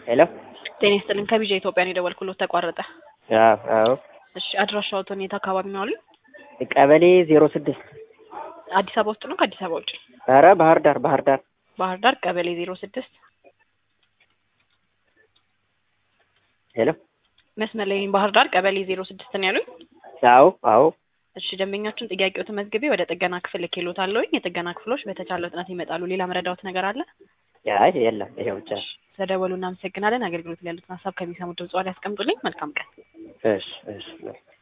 ሄሎ ጤና ይስጥልኝ ከቢዣ ኢትዮጵያ ነው የደወልኩሎት ተቋረጠ። አዎ አዎ እሺ አድራሻዎትን የት አካባቢ ነው አሉኝ? ቀበሌ ዜሮ ስድስት አዲስ አበባ ውስጥ ነው ከአዲስ አበባ ውጭ? ኧረ ባህር ዳር ባህር ዳር ባህር ዳር ቀበሌ ዜሮ ስድስት ሄሎ መስመር ላይ ነኝ። ባህር ዳር ቀበሌ ዜሮ ስድስት ነው ያሉኝ? አዎ አዎ እሺ ደንበኛችን ጥያቄው ተመዝግቤ ወደ ጥገና ክፍል ልኬሎታለሁኝ። የጥገና ክፍሎች በተቻለ ፍጥነት ይመጣሉ። ሌላ መረዳዎት ነገር አለ? አይ የለም ይሄው ብቻ ነው። ስለደወሉ እናመሰግናለን። አገልግሎት ላይ ያሉትን ሀሳብ ከሚሰሙ ድምጽ ላይ ያስቀምጡልኝ። መልካም ቀን። እሺ እሺ